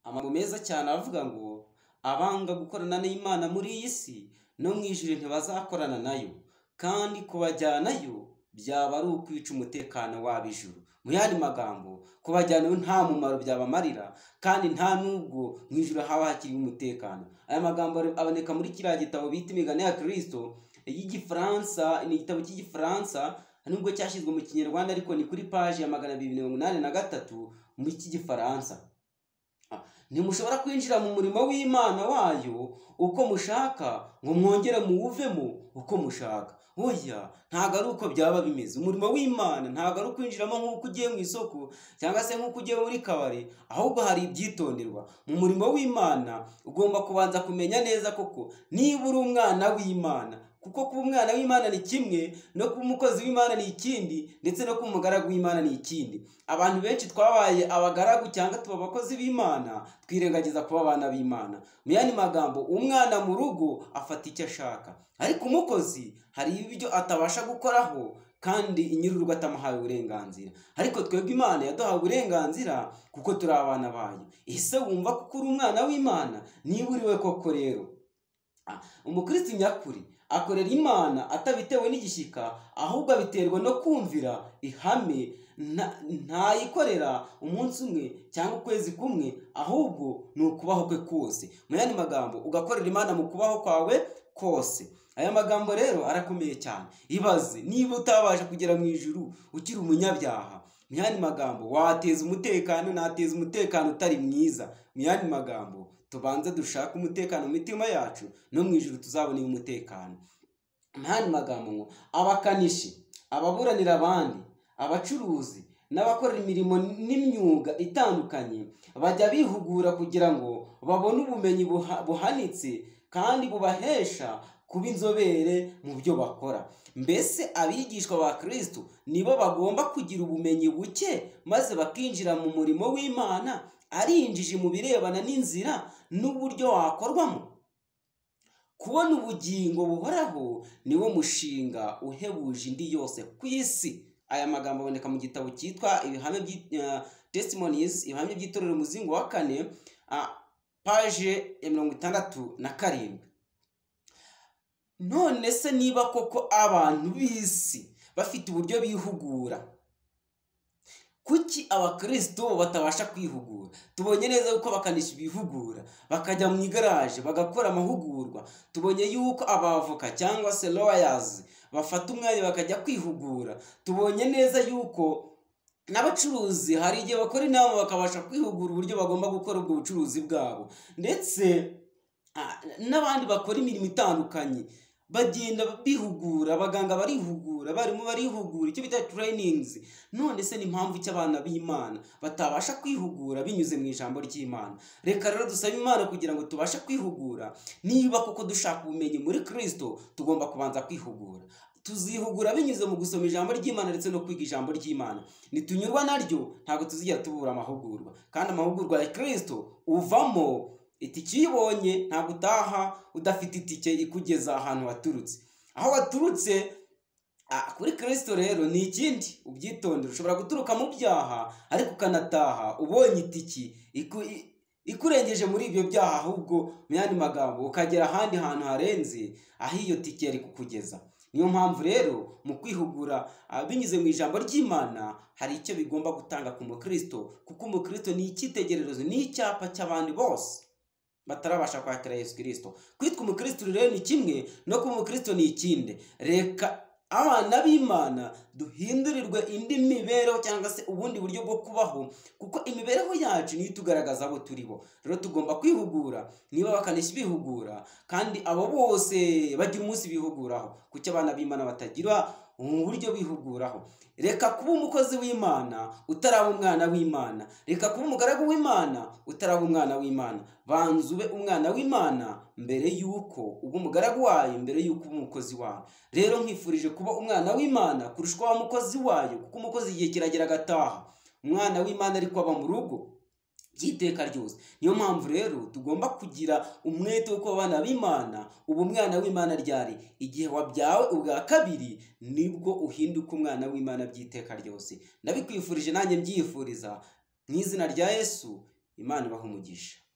Amagambo meza cyane aravuga ngo abanga gukorana n'Imana muri iyi si no mu ijuru ntibazakorana nayo kandi kubajyanayo byaba ari ukwica umutekano wabo ijuru. Mu yandi magambo kubajyanayo nta mumaro byabamarira kandi nta n'ubwo mu ijuru haba hakiri umutekano. Aya magambo aboneka muri kiriya gitabo bita imigani ya Kristo y'Igifaransa, ni igitabo cy'Igifaransa nubwo cyashyizwe mu Kinyarwanda ariko ni kuri paji ya magana abiri mirongo inani na gatatu mu cy'Igifaransa. Ntimushobora kwinjira mu murimo w'Imana wayo uko mushaka ngo mwongere muwuvemo uko mushaka. Oya ntabwo ari uko byaba bimeze. Umurimo w'Imana ntabwo ari ukwinjiramo nk'uko ugiye mu isoko cyangwa se nk'uko ugiye muri kabari, ahubwo hari ibyitonderwa. Mu murimo w'Imana ugomba kubanza kumenya neza koko niba uri umwana w'Imana kuko kuba umwana w'Imana ni kimwe no kuba umukozi w'Imana ni ikindi ndetse no kuba umugaragu w'Imana ni ikindi. Abantu benshi twabaye abagaragu cyangwa tuba abakozi b'Imana twirengagiza kuba abana b'Imana. Mu yandi magambo umwana mu rugo afata icyo ashaka ariko umukozi hari ibyo atabasha gukoraho kandi nyir'urugo atamuhaye uburenganzira ariko twebwe imana yaduhaye uburenganzira kuko turi abana bayo ese wumva ko uri umwana w'imana niba uri we koko rero umukristo nyakuri akorera imana atabitewe n'igishyika ahubwo abiterwa no kumvira ihame ntayikorera umunsi umwe cyangwa ukwezi kumwe ahubwo ni ukubaho kwe kose mu yandi magambo ugakorera imana mu kubaho kwawe kose aya magambo rero arakomeye cyane ibaze niba utabasha kugera mu ijuru ukiri umunyabyaha mu yandi magambo wateza umutekano nateza umutekano utari mwiza mu yandi magambo tubanze dushake umutekano mu mitima yacu no mu ijuru tuzaboneye umutekano mu yandi magambo ngo abakanishi ababuranira abandi abacuruzi n'abakorera imirimo n'imyuga itandukanye bajya bihugura kugira ngo babone ubumenyi buhanitse kandi bubahesha kuba inzobere mu byo bakora mbese abigishwa ba kirisito nibo bagomba kugira ubumenyi buke maze bakinjira mu murimo w'imana ari injiji mu birebana n'inzira n'uburyo wakorwamo kubona ubugingo buhoraho niwo mushinga uhebuje indi yose ku isi aya magambo aboneka mu gitabo cyitwa ibihame testimonies ibihamya by'itorero umuzingo wa kane paje ya mirongo itandatu na karindwi none se niba koko abantu b'isi bafite uburyo bihugura kuki abakristo batabasha kwihugura tubonye neza yuko abakanishi bihugura bakajya mu igaraje bagakora amahugurwa tubonye yuko abavoka cyangwa se lawyers bafata umwanya bakajya kwihugura tubonye neza yuko n'abacuruzi hari igihe bakora inama bakabasha kwihugura uburyo bagomba gukora ubwo bucuruzi bwabo ndetse n'abandi bakora imirimo itandukanye bagenda bihugura abaganga barihugura abarimu barihugura icyo bita turayiningizi none se ni impamvu icyo abana b'imana batabasha kwihugura binyuze mu ijambo ry'imana reka rero dusabe imana kugira ngo tubashe kwihugura niba koko dushaka ubumenyi muri kirisito tugomba kubanza kwihugura tuzihugura binyuze mu gusoma ijambo ry'imana ndetse no kwiga ijambo ry'imana nitunyurwa naryo ntabwo tuzigera tubura amahugurwa kandi amahugurwa ya kirisito uvamo itike iyo ubonye ntabwo utaha udafite itike ikugeza ahantu waturutse aho waturutse kuri kirisito rero ni ikindi ubyitondera ushobora guturuka mu byaha ariko ukanataha ubonye itiki ikurengeje muri ibyo byaha ahubwo mu yandi magambo ukagera ahandi hantu harenze aho iyo tike yari kukugeza niyo mpamvu rero mu kwihugura binyuze mu ijambo ry'imana hari icyo bigomba gutanga ku mukristo kuko umukristo ni icyitegererezo ni icyapa cy'abandi bose batarabasha kwakira Yesu kirisito kwitwa umukristo rero ni kimwe no kuba umukristo ni ikindi reka abana b'imana duhindurirwe indi mibereho cyangwa se ubundi buryo bwo kubaho kuko imibereho yacu niyo itugaragaza abo turi bo rero tugomba kwihugura niba bakanishi bihugura kandi abo bose bajya umunsi bihuguraho kuko abana b'imana batagira mu buryo bihuguraho reka kuba umukozi w'imana utaraba umwana w'imana reka kuba umugaragu w'imana utaraba umwana w'imana banza ube umwana w'imana mbere y'uko uba umugaragu wayo mbere y'uko uba umukozi wayo rero nkwifurije kuba umwana w'imana kurusha uko waba umukozi wayo kuko umukozi igihe kiragera agataha umwana w'imana ariko aba mu rugo by'iteka ryose niyo mpamvu rero tugomba kugira umwete w'uko abana b'imana uba umwana w'imana ryari igihe wabyawe ubwa kabiri nibwo uhinduka umwana w'imana by'iteka ryose ndabikwifurije nanjye mbyifuriza mu izina rya yesu imana ibaha umugisha